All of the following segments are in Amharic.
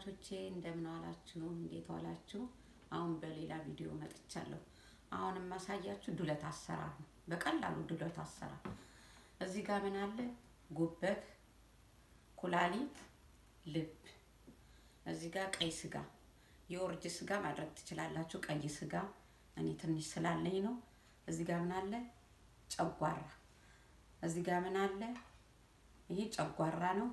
ተመልካቾቼ እንደምን ዋላችሁ? እንዴት ዋላችሁ? አሁን በሌላ ቪዲዮ መጥቻለሁ። አሁን የማሳያችሁ ዱለት አሰራር ነው። በቀላሉ ዱለት አሰራር። እዚህ ጋር ምን አለ? ጉበት፣ ኩላሊት፣ ልብ። እዚህ ጋር ቀይ ስጋ፣ የወርጅ ስጋ ማድረግ ትችላላችሁ። ቀይ ስጋ እኔ ትንሽ ስላለኝ ነው። እዚህ ጋር ምን አለ? ጨጓራ። እዚህ ጋር ምን አለ? ይሄ ጨጓራ ነው።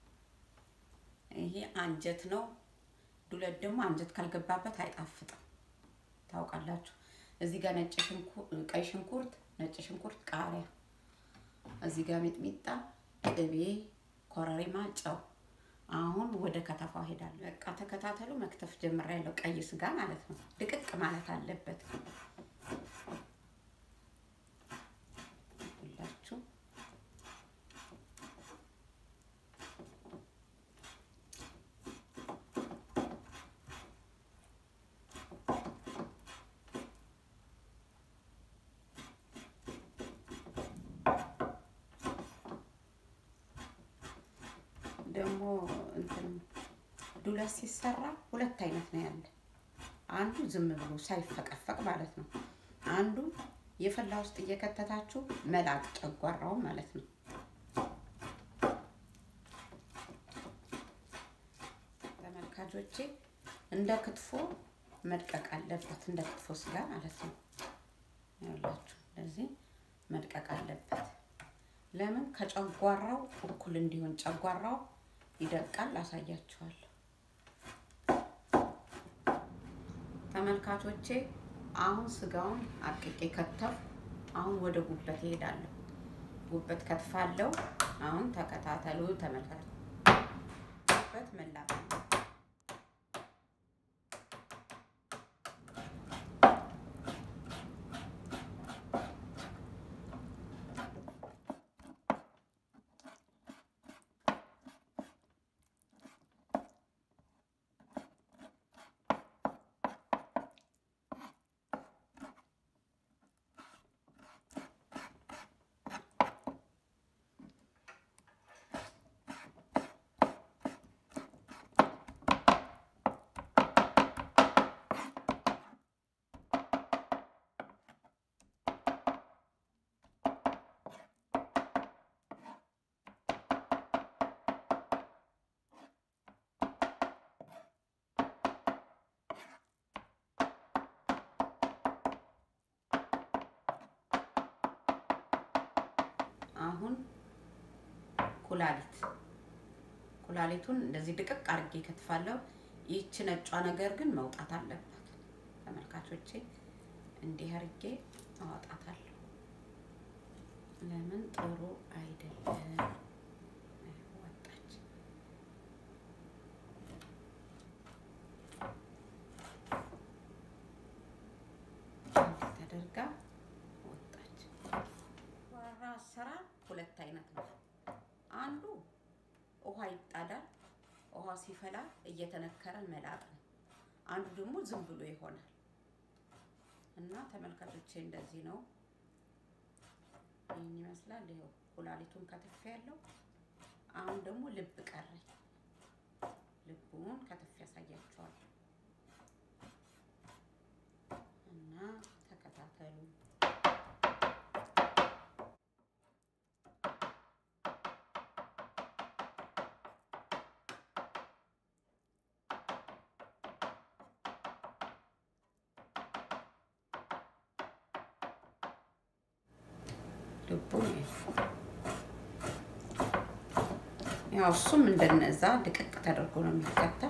ይሄ አንጀት ነው። ዱለት ደግሞ አንጀት ካልገባበት አይጣፍጥም፣ ታውቃላችሁ። እዚህ ጋር ነጭ ሽንኩርት፣ ቀይ ሽንኩርት፣ ነጭ ሽንኩርት፣ ቃሪያ፣ እዚህ ጋር ሚጥሚጣ፣ ቅቤ፣ ኮረሪማ፣ ጨው። አሁን ወደ ከተፋው ሄዳለሁ። በቃ ተከታተሉ። መክተፍ ጀምሬያለሁ። ቀይ ስጋ ማለት ነው። ድቅቅ ማለት አለበት ሁላችሁ ደግሞ እንትን ዱለት ሲሰራ ሁለት አይነት ነው ያለ። አንዱ ዝም ብሎ ሳይፈቀፈቅ ማለት ነው። አንዱ የፈላ ውስጥ እየከተታችሁ መላጥ ጨጓራው ማለት ነው። ተመልካቾቼ እንደ ክትፎ መድቀቅ አለበት፣ እንደ ክትፎ ስጋ ማለት ነው። ያላችሁ ለዚህ መድቀቅ አለበት። ለምን ከጨጓራው እኩል እንዲሆን ጨጓራው ይደቃል። አሳያችኋለሁ ተመልካቾቼ። አሁን ስጋውን አቅቄ ከተፍ። አሁን ወደ ጉበት ይሄዳለሁ። ጉበት ከትፋለሁ። አሁን ተከታተሉ ተመልካቾች። ጉበት መላጥ አሁን ኩላሊት ኩላሊቱን እንደዚህ ድቅቅ አድርጌ ከትፋለሁ። ይህች ነጯ ነገር ግን መውጣት አለባት ተመልካቾቼ። እንዲህ አድርጌ አወጣታለሁ። ለምን ጥሩ አይደለም። ወጣች። እንዲህ ተደርጋ ወጣች። ጨጓራ አሰራር ሁለት አይነት ነው። አንዱ ውሃ ይጣዳል። ውሃ ሲፈላ እየተነከረ መላጥ ነው። አንዱ ደግሞ ዝም ብሎ ይሆናል እና ተመልካቾቼ እንደዚህ ነው። ይህን ይመስላል። ይኸው ኩላሊቱን ከትፌ ያለው አሁን ደግሞ ልብ ቀረኝ። ልቡን ከትፌ ያሳያችኋል እና ተከታተሉ። ልቡ ያው እሱም እንደነዛ ድቅቅ ተደርጎ ነው የሚከተፍ።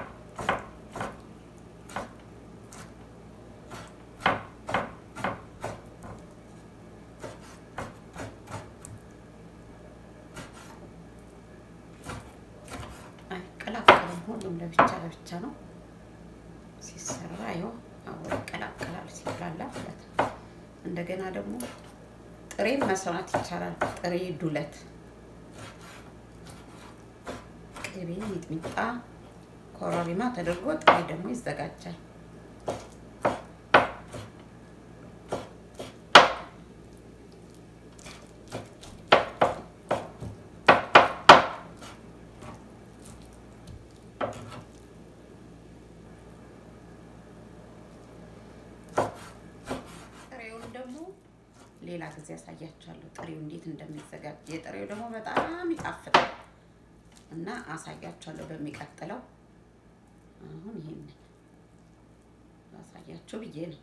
አይቀላቀልም። ሁሉም ለብቻ ለብቻ ነው ሲሰራ። ይኸው አብሮ ይቀላቀላል ሲብላላ ማለት ነው። እንደገና ደግሞ ጥሬ መስራት ይቻላል። ጥሬ ዱለት፣ ቅቤ፣ ሚጥሚጣ፣ ኮረሪማ ተደርጎ ጥሬ ደግሞ ይዘጋጃል። ሌላ ጊዜ ያሳያችኋለሁ ጥሬው እንዴት እንደሚዘጋጅ። የጥሬው ደግሞ በጣም ይጣፍጣል እና አሳያችኋለሁ በሚቀጥለው። አሁን ይሄንን ላሳያችሁ ብዬ ነው።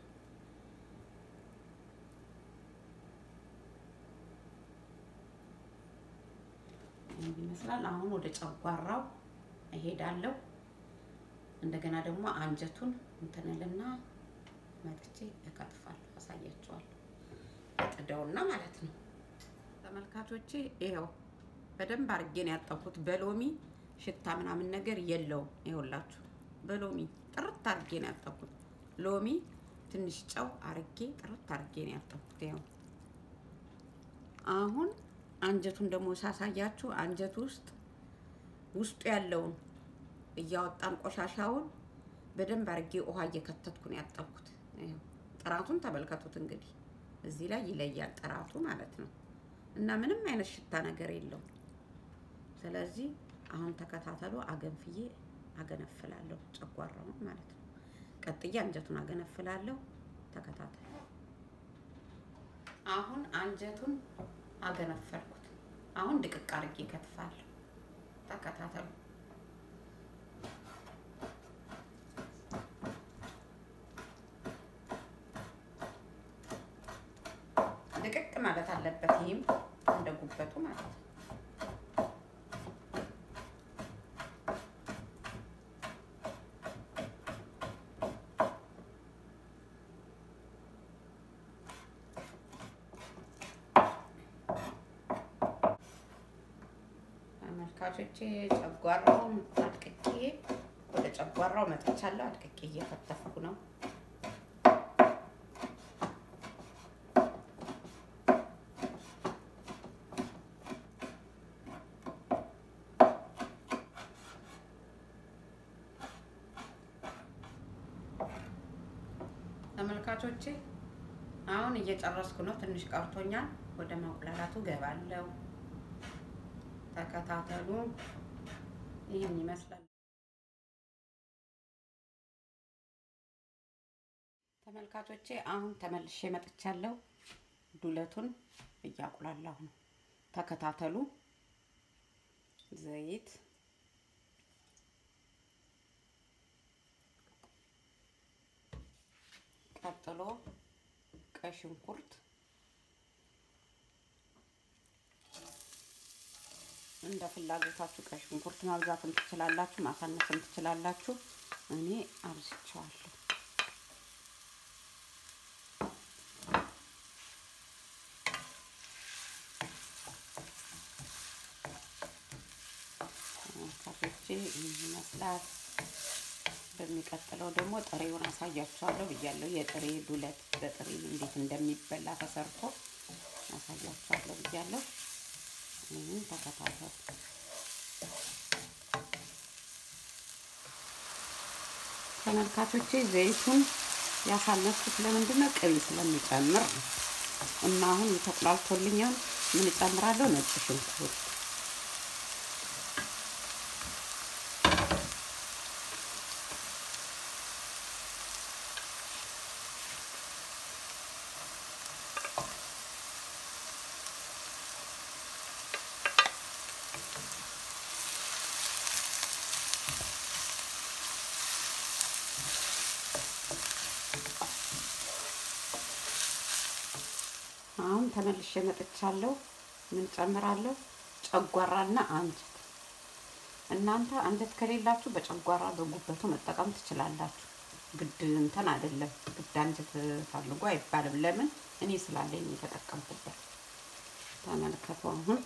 ይህን ይመስላል። አሁን ወደ ጨጓራው እሄዳለሁ። እንደገና ደግሞ አንጀቱን እንትንልና መጥቼ እከትፋለሁ፣ አሳያችኋለሁ። እጥደውና ማለት ነው ተመልካቾቼ። ይኸው በደንብ አድርጌ ነው ያጠብኩት። በሎሚ ሽታ ምናምን ነገር የለውም። ይኸውላችሁ በሎሚ ጥርት አድርጌ ነው ያጠብኩት። ሎሚ ትንሽ ጨው አርጌ ጥርት አድርጌ ነው ያጠብኩት። ይኸው አሁን አንጀቱን ደግሞ ሳሳያችሁ አንጀቱ ውስጥ ውስጡ ያለውን እያወጣን ቆሻሻውን በደንብ አድርጌ ውሃ እየከተትኩ ነው ያጠብኩት። ይኸው ጥራቱን ተመልከቱት እንግዲህ እዚህ ላይ ይለያል ጥራቱ ማለት ነው። እና ምንም አይነት ሽታ ነገር የለውም። ስለዚህ አሁን ተከታተሉ። አገንፍዬ አገነፍላለሁ ጨጓራውን ማለት ነው። ቀጥዬ አንጀቱን አገነፍላለሁ። ተከታተሉ። አሁን አንጀቱን አገነፈልኩት። አሁን ድቅቅ አድርጌ ከትፋለሁ። ተከታተሉ። ድቅቅ ማለት አለበት። ይህም እንደ ጉበቱ ማለት ነው። ተመልካቾቼ ጨጓራውን አድቅቄ ወደ ጨጓራው መጥቻለሁ። አድቅቄ እየከተፍኩ ነው። ተመልካቾቼ አሁን እየጨረስኩ ነው። ትንሽ ቀርቶኛል። ወደ ማቁላላቱ ገባለሁ። ተከታተሉ። ይህን ይመስላል ተመልካቾቼ። አሁን ተመልሼ መጥቻለሁ። ዱለቱን እያቁላላሁ ነው። ተከታተሉ። ዘይት ቀጥሎ ቀይ ሽንኩርት እንደ ፍላጎታችሁ ቀይ ሽንኩርት ማብዛትም ትችላላችሁ፣ ማሳነስም ትችላላችሁ። እኔ አብዝቼዋለሁ። ካፌቼ ይህ ይመስላል። በሚቀጥለው ደግሞ ጥሬውን አሳያችኋለሁ ብያለሁ። የጥሬ ዱለት በጥሬ እንዴት እንደሚበላ ተሰርቶ አሳያችኋለሁ ብያለሁ። ይህን ተከታተሉ። ተመልካቾቼ ዘይቱን ያሳነስኩት ለምንድን ነው? ቅቤ ስለሚጨምር ነው። እና አሁን ተቁላልቶልኛል። ምን እጨምራለሁ? ነጭ ሽንኩርት አሁን ተመልሼ መጥቻለሁ። ምን ጨምራለሁ? ጨጓራና አንጀት። እናንተ አንጀት ከሌላችሁ በጨጓራ በጉበቱ መጠቀም ትችላላችሁ። ግድ እንትን አይደለም፣ ግድ አንጀት ፈልጎ አይባልም። ለምን እኔ ስላለኝ የተጠቀምኩበት። ተመልከቱ አሁን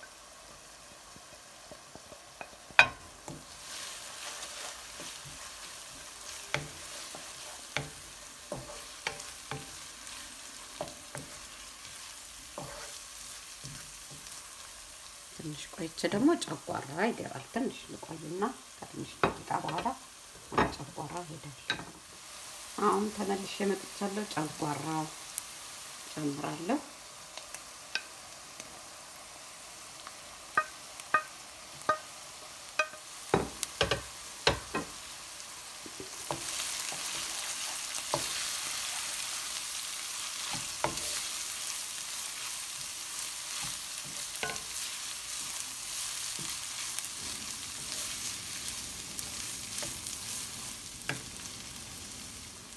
ትንሽ ቆይቼ ደግሞ ጨጓራ ይገባል። ትንሽ ልቆይና ከትንሽ ደቂቃ በኋላ ወደ ጨጓራ ሄዳለሁ። አሁን ተመልሼ መጥቻለሁ። ጨጓራ ጨምራለሁ።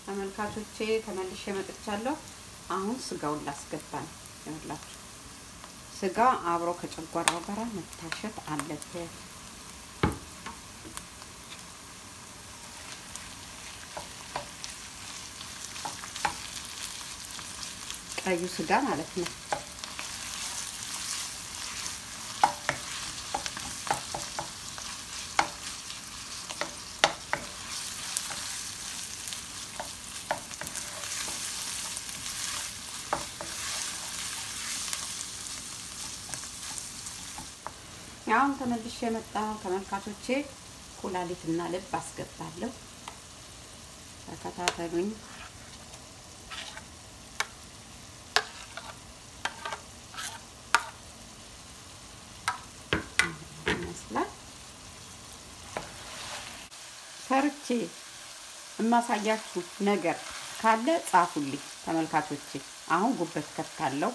ተመልካቾቼ ተመልሼ መጥቻለሁ። አሁን ስጋውን ላስገባ ነው። ይኸውላችሁ ስጋ አብሮ ከጨጓራው ጋር መታሸት አለበት። ቀዩ ስጋ ማለት ነው። አሁን ተመልሼ የመጣ ተመልካቾቼ ኩላሊትና ልብ አስገባለሁ። ተከታተሉኝ። ይመስላል ሰርቼ የማሳያችሁ ነገር ካለ ጻፉልኝ ተመልካቾቼ። አሁን ጉበት ከታለው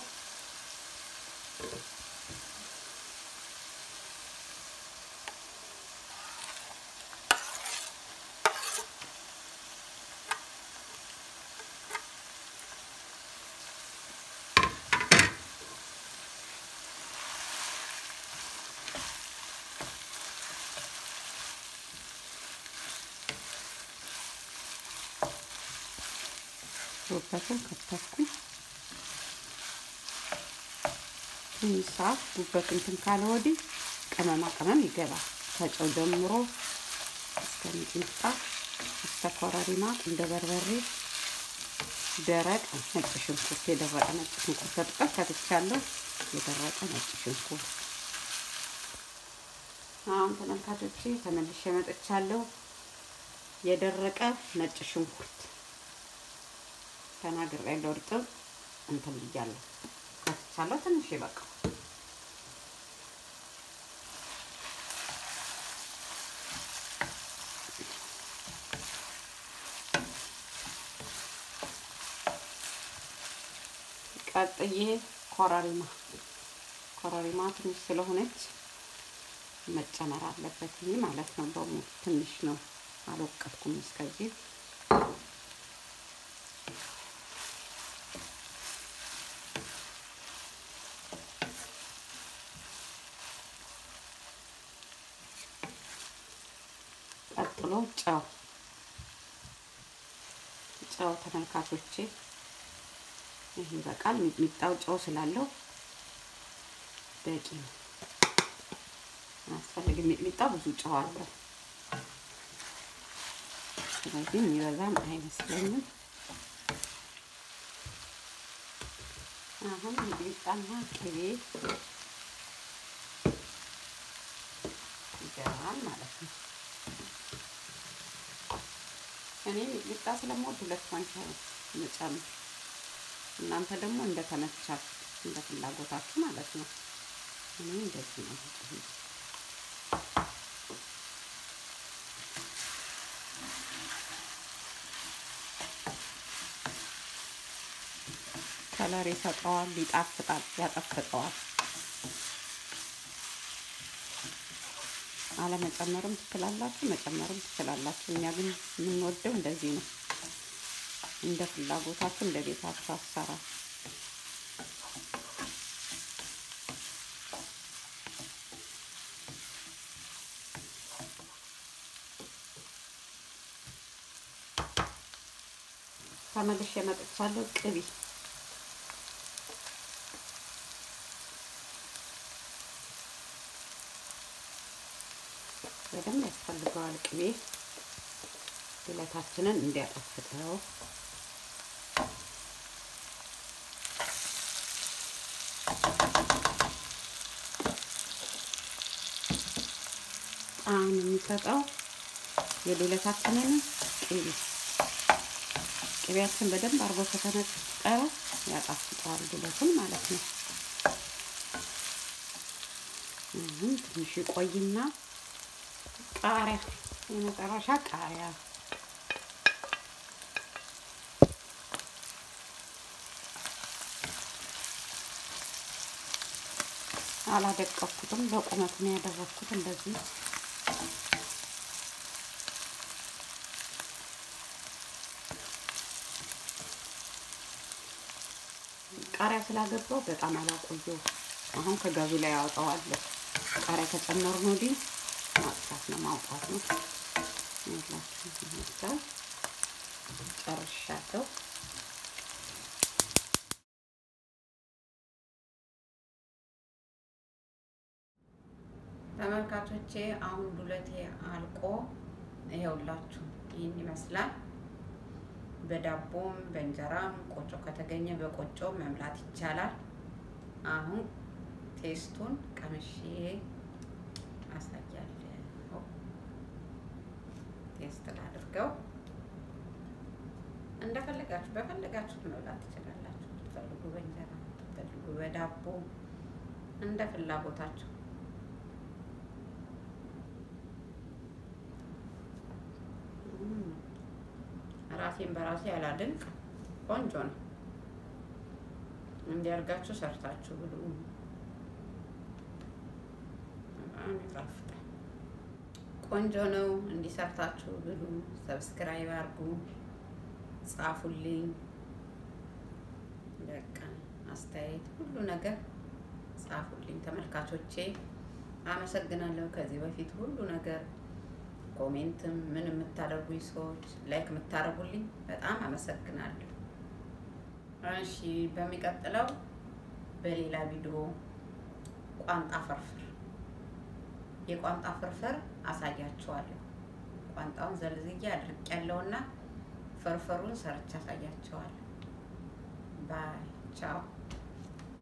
ጉበቱን ከተኩ ትንሽ ሰዓት ጉበት እንትን ካለ ወዲህ ቅመማ ቅመም ይገባል። ከጨው ጀምሮ እስከ ሚጥሚጣ እስከ ኮረሪማ፣ እንደ በርበሬ፣ ደረቅ ነጭ ሽንኩርት፣ የደረቀ ነጭ ሽንኩርት ከጥቀም ከትቻለሁ። የደረቀ ነጭ ሽንኩርት አሁን ተመልካቾቼ ተመልሼ መጥቻለሁ። የደረቀ ነጭ ሽንኩርት ተናግሬ ያለው እርጥብ እንትን ብያለሁ ከትቻለሁ። ትንሽ ይበቃው። ቀጥዬ ኮረሪማ ኮረሪማ ትንሽ ስለሆነች መጨመር አለበት ማለት ነው። ደግሞ ትንሽ ነው፣ አልወቀጥኩም እስከዚህ ቀጥሎ ጨው ጨው ተመልካቾቼ ይህ ይበቃል። ሚጥሚጣው ጨው ስላለው በቂ ነው። አያስፈልግም። ሚጥሚጣው ብዙ ጨው አለው። ስለዚህ የሚበዛም አይመስለኝም። አሁን ሚጥሚጣና ቅቤ ይገባል ማለት ነው። እኔ ሚጥሚጣ ስለምወድ ሁለት ማንኪያ መጨመር፣ እናንተ ደግሞ እንደ ተመቻችሁ እንደ ፍላጎታችሁ ማለት ነው። እኔ እንደዚህ ነው። ከለር ይሰጠዋል፣ ይጣፍጣል፣ ያጠፍጠዋል። አለመጨመርም ትችላላችሁ፣ መጨመርም ትችላላችሁ። እኛ ግን የምንወደው እንደዚህ ነው። እንደ ፍላጎታችሁ እንደ ቤታችሁ አሰራር ተመልሼ መጥቻለሁ። ቅቤ በደንብ ያስፈልገዋል። ቅቤ ዱለታችንን እንዲያጣፍጠው ጣዕም የሚሰጠው የዱለታችንን ቅቤ ቅቤያችን በደንብ አርጎ ከተነጠረ ያጣፍጠዋል ዱለቱን ማለት ነው። አሁን ትንሽ ቆይና ቃሪያ የመጨረሻ ቃሪያ አላደቀኩትም፣ በቁመት ነው ያደረኩት እንደዚህ ቃሪያ ስላገባው በጣም አላቆየው። አሁን ከጋዙ ላይ አወጣዋለሁ። ቃሪያ ከጨመርን ወዲህ ማጥፋት ነው ማውጣት ነው። ይላችሁ ይመስላል። ጨርሻለሁ። ተመልካቾቼ አሁን ዱለቴ አልቆ ይኸውላችሁ ይህን ይመስላል። በዳቦም በእንጀራም ቆጮ ከተገኘ በቆጮ መብላት ይቻላል። አሁን ቴስቱን ቀምሼ አሳያለሁ። ቴስት ላድርገው። እንደፈለጋችሁ በፈለጋችሁት መብላት ትችላላችሁ። ትፈልጉ በእንጀራ ትፈልጉ በዳቦ እንደ ፍላጎታችሁ ራሴን በራሴ አላድንቅ። ቆንጆ ነው። እንዲያርጋችሁ ሰርታችሁ ብሉ። በጣም ይጣፍጣል። ቆንጆ ነው። እንዲሰርታችሁ ብሉ። ሰብስክራይብ አድርጉ፣ ጻፉልኝ። በቃ አስተያየት፣ ሁሉ ነገር ጻፉልኝ ተመልካቾቼ። አመሰግናለሁ። ከዚህ በፊት ሁሉ ነገር ኮሜንትም ምን የምታደርጉኝ ሰዎች ላይክ የምታደርጉልኝ በጣም አመሰግናለሁ። እሺ በሚቀጥለው በሌላ ቪዲዮ ቋንጣ ፍርፍር የቋንጣ ፍርፍር አሳያችኋለሁ። ቋንጣውን ዘልዝዬ አድርቅ ያለውና ፍርፍሩን ሰርቼ አሳያችኋለሁ። ባይ ቻው።